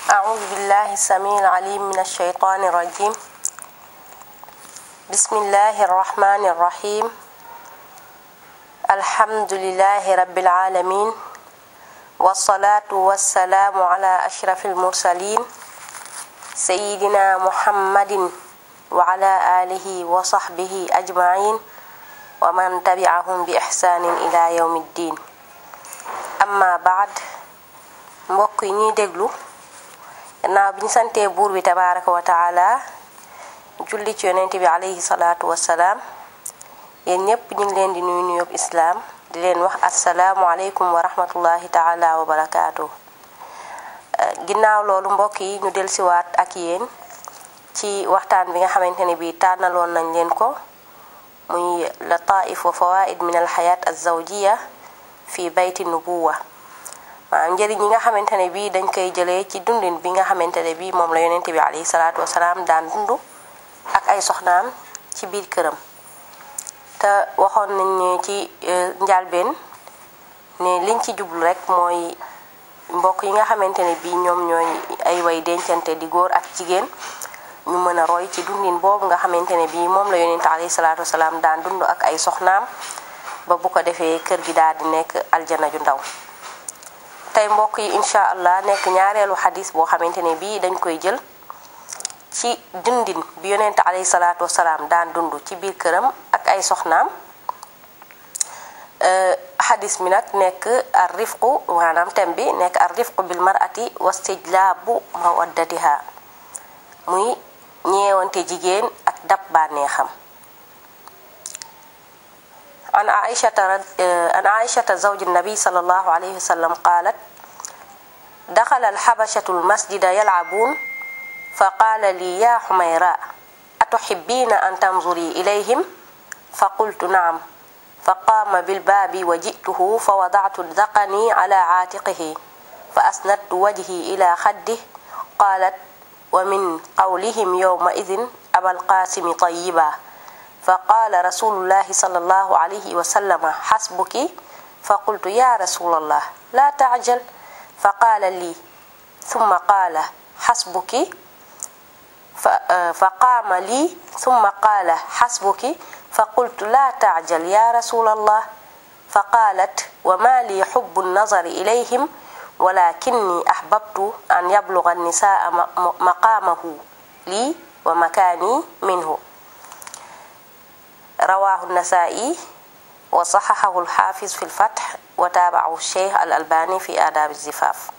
أعوذ بالله السميع العليم من الشيطان الرجيم بسم الله الرحمن الرحيم الحمد لله رب العالمين والصلاة والسلام على أشرف المرسلين سيدنا محمد وعلى آله وصحبه أجمعين ومن تبعهم بإحسان إلى يوم الدين أما بعد mbokk yi ñuy déglu gannaaw bi ñu santee buur bi tabaraka wa taala julli ci yonent bi alayhi salaatu wassalaam yéen ñépp ñu ngi leen di nuyu nuyób islaam di leen wax assalaamu aleykum wa rahmatullahi taala wa barakaatu ginnaaw loolu mbokk yi ñu delsiwaat ak yéen ci waxtaan bi nga xamante ne bii tànnaloon nañ leen ko muy lataif wa fawaid min alxayaat alzawjiya fi bayti nubuwa maanaam njëriñ yi nga xamante ne bii dañ koy jëlee ci dundin bi nga xamante ne bii moom la yonente bi alayhi salaatu wasalaam daan dund ak ay soxnaam ci biir këram te waxoon nañ ne ci njalbeen ne liñ ci jublu rek mooy mbokk yi nga xamante ne bii ñoom ñooy ay way dencante di góor ak jigéen ñu mën a roy ci dundin boobu nga xamante ne bii moom la yonente alayhi salaatu wasalaam daan dund ak ay soxnaam ba bu ko defee kër gi daal di nekk aljana ju ndaw tey mbokk yi incha allah nekk ñaareelu xadis boo xamante ne bii dañ koy jël ci dundin bi yonente alayhi salaatu wasalaam daan dund ci biir këram ak ay soxnaam xadis mi nag nekk ar rifqu maanaam tem bi nekk ar rifqu bil marati wastijlaabu mawaddatiha muy ñeewante jigéen ak dab bànneexam عن عائشة عن عائشة زوج النبي صلى الله عليه وسلم قالت دخل الحبشة المسجد يلعبون فقال لي يا حميراء أتحبين أن تنظري إليهم فقلت نعم فقام بالباب وجئته فوضعت ذقني على عاتقه فأسندت وجهي إلى خده قالت ومن قولهم يومئذ أبا القاسم طيبا فقال رسول الله صلى الله عليه وسلم حسبك فقلت يا رسول الله لا تعجل فقال لي ثم قال حسبك فقام لي ثم قال حسبك فقلت لا تعجل يا رسول الله فقالت وما لي حب النظر إليهم ولكني أحببت أن يبلغ النساء مقامه لي ومكاني منه رواه النسائي وصححه الحافظ في الفتح وتابعه الشيخ الألباني في آداب الزفاف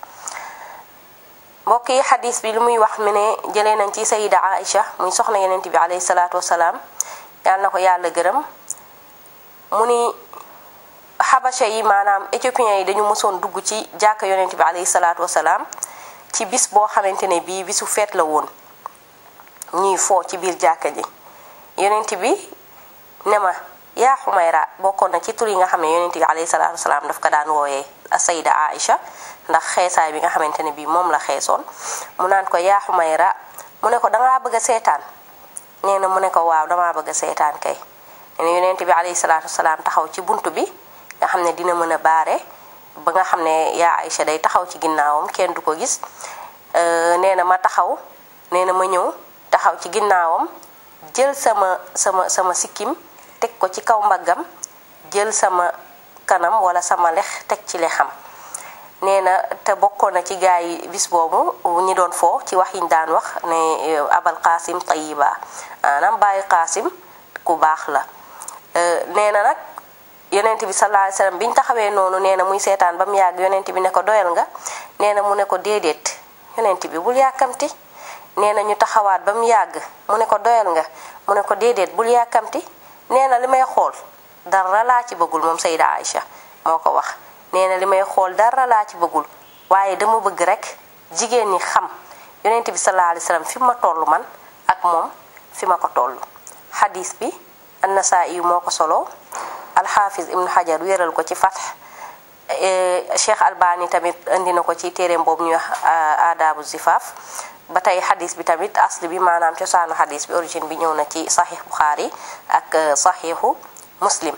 mbokk yi xadis bi lu muy wax mi ne jëlee nañ ci sayida Aïcha muy soxna yenent bi alayhi salaatu wasalaam yal na ko yàlla gërëm mu ni xabasha yi maanaam éthiopiens yi dañu mësoon dugg ci jàkka yonent bi alayhi salaatu wasalaam ci bis boo xamante ne bii bisu feet la woon ñuy foo ci biir jàkka ji yonent bi ne ma yaa xumayra bokkoon na ci tur yi nga xam ne yonent bi alayhi salaatu wasalaam daf ko daan wooyee sayida Aïcha ndax xeesaay bi nga xamante ne bii moom la xeesoon mu naan ko yaa xumayra mu ne ko dangaa bëgg a seetaan nee na mu ne ko waaw damaa bëgg a seetaan kay nee na yonent bi alayhi salaatu wasalaam taxaw ci bunt bi nga xam ne dina mën a baare ba nga xam ne yaa Aïcha day taxaw ci ginnaawam kenn du ko gis nee na ma taxaw nee na ma ñëw taxaw ci ginnaawam jël sama sama sama sikkim teg ko ci kaw mbaggam jël sama kanam wala sama lex teg ci lexam nee na te bokkoon na ci gaa yi bis boobu ñi doon foo ci wax yiñ daan wax ne abal qaasim tayiba maanaam bàyyi qaasim ku baax la nee na nag yonent bi sallallahu alayhi wasallam biñ taxawee noonu nee na muy seetaan ba mu yàgg yonent bi ne ko doyal nga nee na mu ne ko déedéet yonent bi bul yàkkamti nee na ñu taxawaat ba mu yàgg mu ne ko doyal nga mu ne ko déedéet bul yàkkamti nee na li may xool dara laa ci bëggul moom Sayda Aïcha moo ko wax nee na li may xool dara laa ci bëggul waaye dama bëgg rek jigéen ñi xam yonent bi sallallahu alayhi wasallam fi ma toll man ak moom fi ma ko toll xadis bi an-Nasaa'i moo ko solo alxaafis ibnu xajar wéeral ko ci Fath Cheikh Albani tamit indi na ko ci téereem boobu ñuy wax aadaabu zifaaf ba tey xadis bi tamit asli bi maanaam cosaanu xadis bi origine bi ñëw na ci saxiix Buxaari ak saxiixu Muslim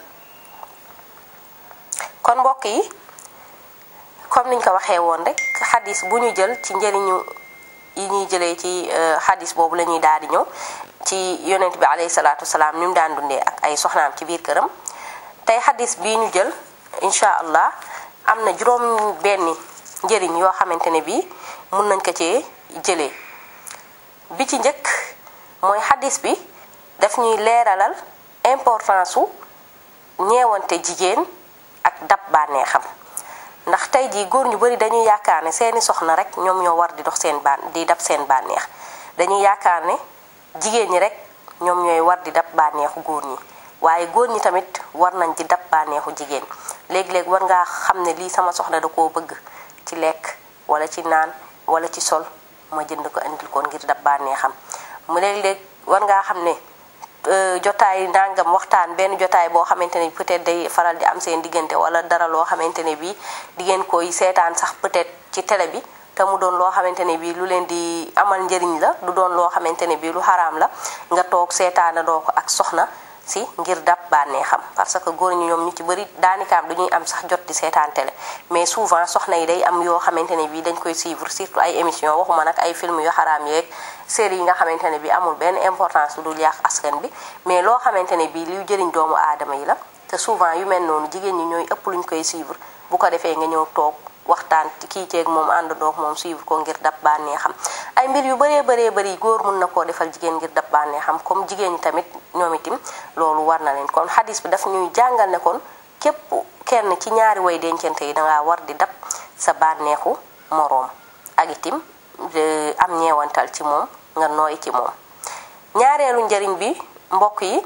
kon mbokk yi comme niñ ko waxee woon rek xadis bu ñu jël ci njëriñu yi ñuy jëlee ci xadis boobu la ñuy daal di ñëw ci yonent bi alayhi salaatu wasalaam ni mu daan dundee ak ay soxnaam ci biir këram tey xadis bii ñu jël incha allah am na juróom benni njëriñ yoo xamante ne bii mun nañ ko cee jëlee bi ci njëkk mooy xadis bi daf ñuy leeralal importance su ñeewante jigéen ak dab bànneexam ndax tey jii góor ñu bari dañuy yaakaar ne seeni soxna rek ñoom ñoo war di dox seen ban di dab seen bànneex dañuy yaakaar ne jigéen ñi rek ñoom ñooy war di dab bànneexu góor ñi waaye góor ñi tamit war nañ di dab bànneexu jigéen léegi-léegi war ngaa xam ne lii sama soxna da koo bëgg ci lekk wala ci naan wala ci sol ma jënd ko indil ko ngir dab bànneexam mu léeg-léeg war ngaa xam ne jotaay nangam waxtaan benn jotaay boo xamante ne peut-être day faral di am seen diggante wala dara loo xamante ne bii di ngeen koy seetaan sax peut-être ci télé bi te mu doon loo xamante ne bii lu leen di amal njëriñ la du doon loo xamante ne bii lu xaraam la nga toog seetaana doo ko ak soxna si ngir dab bànneexam parce que góor ñi ñoom ñu ci bëri daanikaam du ñuy am sax jot di seetaan télé mais souvent soxna yi day am yoo xamante ne bii dañ koy suivre surtout ay émission waxuma nag ay film yu xaraam yeeg série yi nga xamante ne bii amul benn importance lu dul yàq askan bi mais loo xamante ne bii luy jëriñ doomu aadama yi la te souvent yu mel noonu jigéen ñi ñooy ëpp luñ koy suivre bu ko defee nga ñëw toog waxtaan kii ceeg moom ànd doog moom suivre ko ngir dab bànneexam ay mbir yu bëree bëree bëri góor mun na koo defal jigéen ngir dab bànneexam comme jigéen ñi tamit ñoom itim loolu war na leen kon xadis bi daf ñuy jàngal ne kon képp kenn ci ñaari way dencante yi dangaa war di dab sa bànneexu moroom ak itim am ñeewantal ci moom nga nooy ci moom ñaareelu njëriñ bi mbokk yi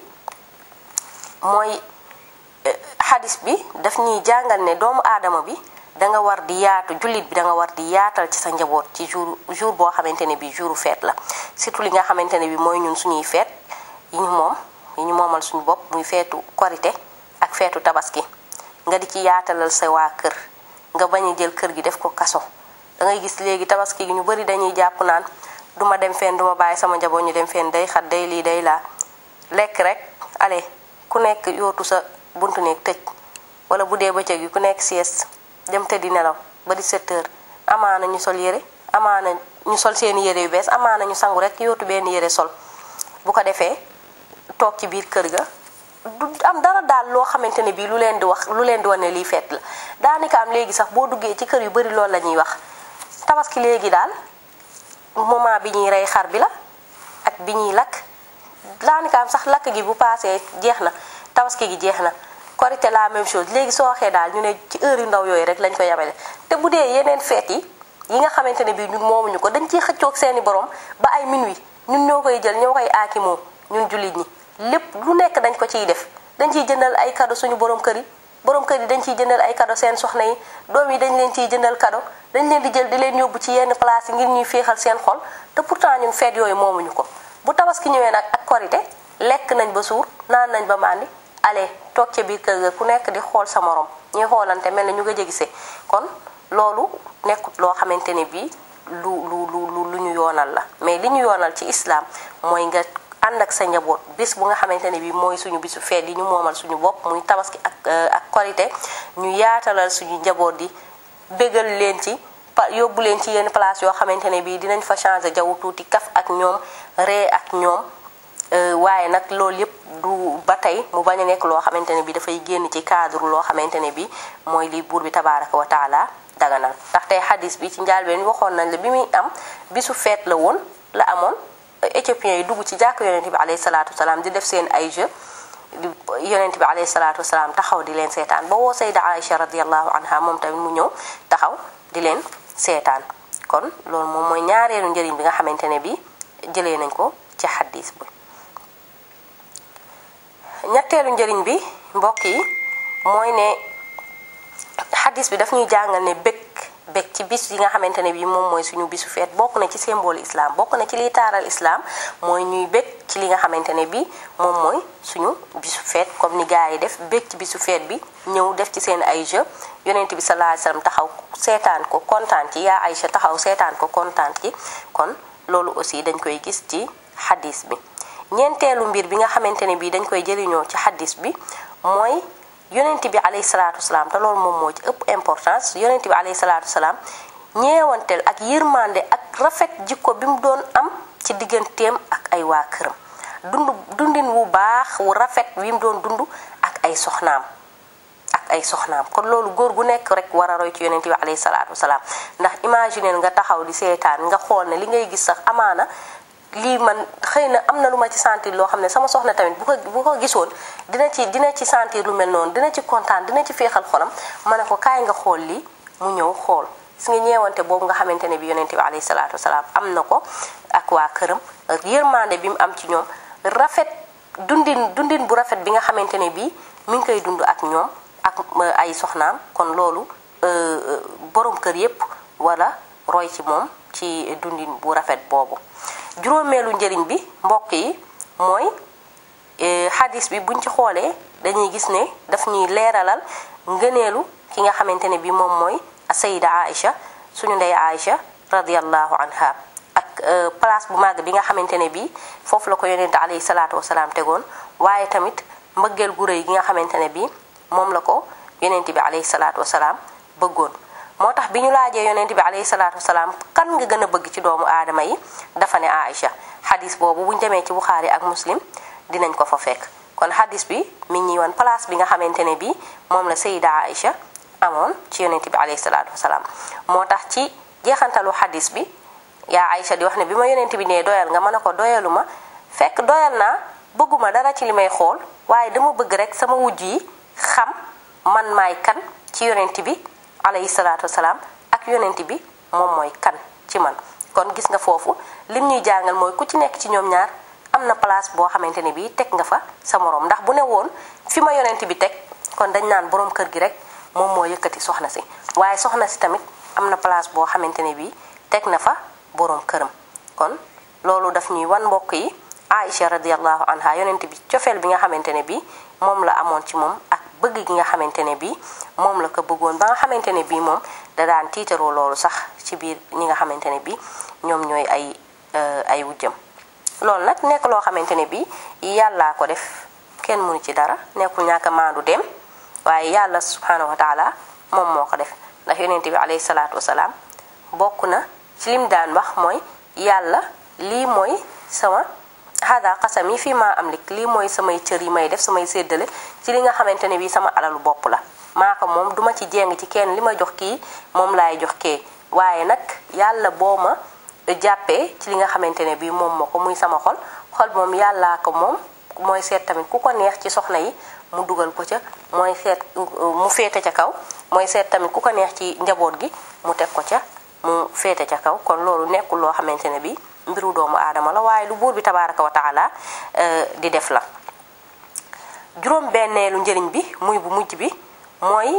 mooy xadis bi daf ñuy jàngal ne doomu aadama bi da nga war di yaatu jullit bi da nga war di yaatal ci sa njaboot ci jour jour boo xamante ne bi jouru feet la surtout li nga xamante ne bi mooy ñun suñuy feet yi ñu moom yi ñu moomal suñu bopp muy feetu korite ak feetu tabaski nga di ci yaatalal sa waa kër nga bañ a jël kër gi def ko kaso da ngay gis léegi tabaski gi ñu bari dañuy jàpp naan duma dem fenn duma bàyyi sama njaboot ñu dem fenn day xat day lii day laa lekk rek ale ku nekk yootu sa buntu nekk tëj wala bu dee bëccëg gi ku nekk sieste dem tëddi nelaw ba di 7 heures amaana ñu sol yére amaana ñu sol seeni yére yu bees amaana ñu sangu rek yootu benn yére sol bu ko defee toog ci biir kër ga du am dara daal loo xamante ne bii lu leen di wax lu leen di wane lii feet la daanaka am léegi sax boo duggee ci kër yu bari loolu la ñuy wax tabaski léegi daal moment bi ñuy rey xar bi la ak bi ñuy lakk daanaka am sax lakk gi bu paasee jeex na tabaski gi jeex na korite la même chose léegi soo waxee daal ñu ne ci heure yu ndaw yooyu rek lañ ko yemale te bu dee yeneen feet yi yi nga xamante ne bii ñun moomuñu ko dañ ciy xëccoog seeni borom ba ay minuit ñun ñoo koy jël ñoo koy aakimoo ñun jullit ñi lépp lu nekk dañ ko ciy def dañ ciy jëndal ay cadeau suñu borom kër yi borom kër yi dañ ciy jëndal ay cadeau seen soxna yi doom yi dañ leen ciy jëndal cadeau dañ leen di jël di leen yóbbu ci yenn place yi ngir ñuy féexal seen xol te pourtant ñun feet yooyu moomuñu ko bu tabaski ñëwee nag ak korite lekk nañ ba suur naan nañ ba màndi ale toog ca biir kër ga ku nekk di xool sa morom ñuy xoolante mel na ñu nga gisee kon loolu nekkut loo xamante ne bii lu lu lu lu ñu yoonal la mais li ñu yoonal ci islam mooy nga ànd ak sa njaboot bis bu nga xamante ne bii mooy suñu bisu feet yi ñu moomal suñu bopp muy tabaski ak ak korite ñu yaatalal suñu njaboot di bégal leen ci pa yóbbu leen ci yenn place yoo xamante ne bii dinañ fa changer jaww tuuti kaf ak ñoom ree ak ñoom waaye nag loolu yëpp du ba tey mu bañ a nekk loo xamante ne bi dafay génn ci cadre loo xamante ne bi mooy li buur bi tabaraka wa taala daganal ndax tey xadis bi ci njaalbeen waxoon nañ la bi muy am bisu feet la woon la amoon éthiopiens yi dugg ci jàkk yonente bi alayhi salaatu wasalaam di def seen ay jeu yonente bi alayhi salaatu wasalaam taxaw di leen seetaan ba woo sayda aïcha radiallahu anha moom tamit mu ñëw taxaw di leen seetaan kon loolu moom mooy ñaareelu njëriñ bi nga xamante ne bi jëlee nañ ko ci xadis bi ñetteelu njëriñ bi mbokk yi mooy ne xadis bi daf ñuy jàngal ne bëgg bëgg ci bis yi nga xamante ne bii moom mooy suñu bisu feet bokk na ci symbole islam bokk na ci liy taaral islam mooy ñuy bëgg ci li nga xamante ne bii moom mooy suñu bisu feet comme ni gars yi def bëgg ci bisu feet bi ñëw def ci seen ay jeu yonent bi sallallahu alayhi wasallam taxaw seetaan ko kontaan ci yaa Aïcha taxaw seetaan ko kontaan ci kon loolu aussi dañ koy gis ci xadis bi ñeenteelu mbir bi nga xamante ne bii dañ koy jëriñoo ci xaddis bi mooy yonent bi alayhi salaatu wasalaam te loolu moom moo ci ëpp importance yonent bi alayhi salaatu wasalaam ñeewanteel ak yërmande ak rafet jikko bi mu doon am ci digganteem ak ay waa këram dund dundin wu baax wu rafet wi mu doon dund ak ay soxnaam ak ay soxnaam kon loolu góor gu nekk rek war a roy ci yonent bi alayhi salaatu wasalaam ndax imaginer nga taxaw di seetaan nga xool ne li ngay gis sax amaana lii man xëy na am na lu ma ci sentir loo xam ne sama soxna tamit bu ko bu ko gisoon dina ci dina ci sentir lu mel noonu dina ci kontaan dina ci féexal xolam ma ne ko kaay nga xool lii mu ñëw xool gis nga ñeewante boobu nga xamante ne bi yonent bi alayhi salaatu wasalaam am na ko ak waa këram yërmande bi mu am ci ñoom rafet dundin dundin bu rafet bi nga xamante ne bii mi ngi koy dund ak ñoom ak ay soxnaam kon loolu borom kër yépp wala roy ci moom ci dundin bu rafet boobu juróomeelu njëriñ bi mbokk yi mooy xadis bi buñ ci xoolee dañuy gis ne daf ñuy leeralal ngëneelu ki nga xamante ne bi moom mooy sayida Aïcha suñu ndey Aïcha radiallahu anha ak place bu màgg bi nga xamante ne bi foofu la ko yonente alayhi salaatu wasalaam tegoon waaye tamit mbëggeel gu rëy gi nga xamante ne bi moom la ko yonente bi alayhi salaatu wasalaam bëggoon moo tax bi ñu laajee yonent bi alayhi salaatu wasalaam kan nga gën a bëgg ci doomu aadama yi dafa ne Aïcha xadis boobu buñ demee ci Buxaari ak Muslim dinañ ko fa fekk kon xadis bi mi ngi woon place bi nga xamante ne bii moom la Sayida Aïcha amoon ci yonent bi alayhi salaatu wasalaam moo tax ci jeexantalu xadis bi yaa Aïcha di wax ne bi ma yonent bi nee doyal nga mën a ko doyalu ma fekk doyal naa bëgguma dara ci li may xool waaye dama bëgg rek sama wujj yi xam man maay kan ci yonent bi alayhi salaatu wasalaam ak yonent bi moom mooy kan ci man kon gis nga foofu lim ñuy jàngal mooy ku ci nekk ci ñoom ñaar am na place boo xamante ne bii teg nga fa sa morom ndax bu ne woon fi ma yonent bi teg kon dañ naan borom kër gi rek moom moo yëkkati soxna si waaye soxna si tamit am na place boo xamante ne bii teg na fa borom këram kon loolu daf ñuy wan mbokk yi Aïcha radiallahu anha yonent bi cofeel bi nga xamante ne bii moom la amoon ci moom ak bëgg gi nga xamante ne bii moom la ko bëggoon ba nga xamante ne bii moom da daan tiitaroo loolu sax ci biir ñi nga xamante ne bii ñoom ñooy ay ay wujjam loolu nag nekk loo xamante ne bii yàllaa ko def kenn mënu ci dara nekkul ñàkk a maandu dem waaye yàlla subhanahu wa taala moom moo ko def ndax yonent bi alayhi salaatu wasalaam bokk na ci lim daan wax mooy yàlla lii mooy sama hada xasam yi fii maa am lik lii mooy samay cër yi may def samay séddale ci li nga xamante ne bii sama alalu bopp la maa ko moom duma ci jéng ci kenn li ma jox kii moom laay jox kee waaye nag yàlla boo ma jàppee ci li nga xamante ne bii moom ma ko muy sama xol xol moom yàllaa ko moom mooy seet tamit ku ko neex ci soxna yi mu dugal ko ca mooy seet mu féete ca kaw mooy seet tamit ku ko neex ci njaboot gi mu teg ko ca mu féete ca kaw kon loolu nekkul loo xamante ne bii mbiru doomu aadama la waaye lu buur bi tabaaraka wa taala di def la juróom benneelu njëriñ bi muy bu mujj bi mooy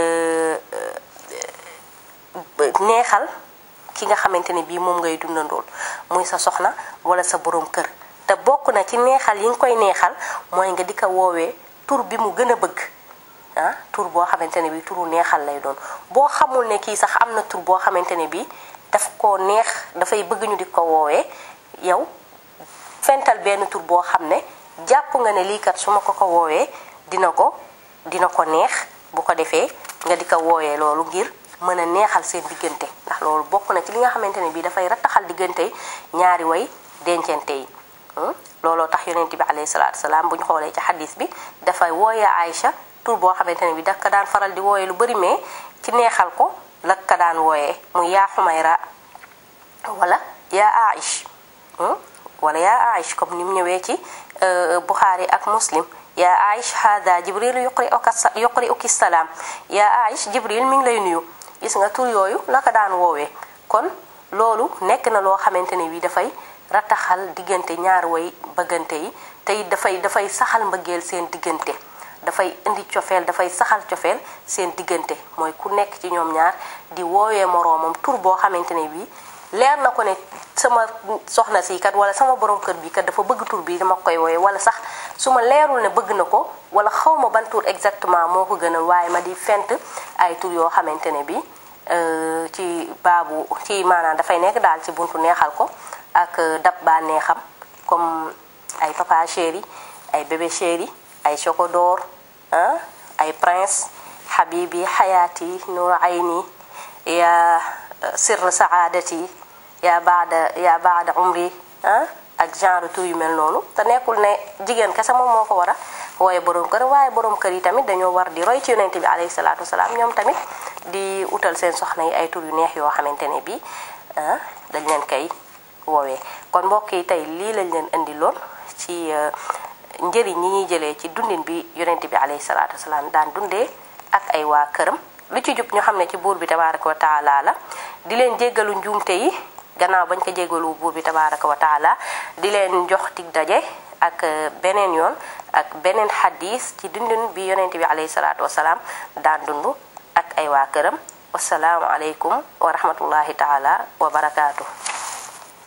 neexal ki nga xamante ne bii moom ngay dundandool muy sa soxna wala sa borom kër te bokk na ci neexal yi nga koy neexal mooy nga di ko woowee tur bi mu gën a bëgg ah tur boo xamante ne bii turu neexal lay doon boo xamul ne kii sax am na tur boo xamante ne bii daf ko neex dafay bëgg ñu di ko woowee yow fental benn tur boo xam ne jàpp nga ne lii kat su ma ko ko woowee dina ko dina ko neex bu ko defee nga di ko woowee loolu ngir mën a neexal seen diggante ndax loolu bokk na ci li nga xamante ne bii dafay rattaxal diggante ñaari way dencante yi looloo tax yonent bi alayhi salaatu salaam bu ñu xoolee ci xadis bi dafay wooyee Aïcha tur boo xamante ne bii daf ko daan faral di wooyee lu bari mais ci neexal ko la ko daan wooyee muy yaa Xumayra wala yaa Aïch wala yaa Aïch comme ni mu ñëwee ci Buxaari ak Muslim yaa Aïch hada Jibril yuqri uka yuqri uki salaam yaa Aïch Jibril mi ngi lay nuyu gis nga tur yooyu la ko daan woowee kon loolu nekk na loo xamante ne bii dafay rataxal diggante ñaar way bëggante yi te it dafay dafay saxal mbëggeel seen diggante dafay indi cofeel dafay saxal cofeel seen diggante mooy ku nekk ci ñoom ñaar di woowee moroomam tur boo xamante ne bii leer na ko ne sama soxna si kat wala sama borom kër bi kat dafa bëgg tur bi dama koy wooye wala sax su ma leerul ne bëgg na ko wala xaw ma ban tur exactement moo ko gënal waaye ma di fent ay tur yoo xamante ne bi ci baabu ci maanaam dafay nekk daal ci buntu neexal ko ak dab baa neexam comme ay papa chéri ay bébé chéri ay chocodor ay prince habibi hayati nur ayni ya sirr saadati yaa baada yaa baada umri ah ak genre tur yu mel noonu te nekkul ne jigéen kese moom moo ko war a wooye borom kër waaye borom kër yi tamit dañoo war di roy ci yonent bi alayhi salaatu wasalaam ñoom tamit di utal seen soxna yi ay tur yu neex yoo xamante ne bii dañ leen koy woowee kon mbokk yi tey lii lañ leen indi loon ci njëriñ ñi ñuy jëlee ci dundin bi yonent bi alayhi salaatu wasalaam daan dundee ak ay waa këram lu ci jub ñu xam ne ci buur bi tabaraka wa taala la di leen jéggalu njuumte yi gannaaw bañ ko jéggalu buur bi tabaraka wa taala di leen jox tig daje ak beneen yoon ak beneen xadis ci dundin bi yonent bi alayhi salaatu wasalaam daan dund ak ay waa këram wasalaamu aleykum wa rahmatullahi taala wa barakaatu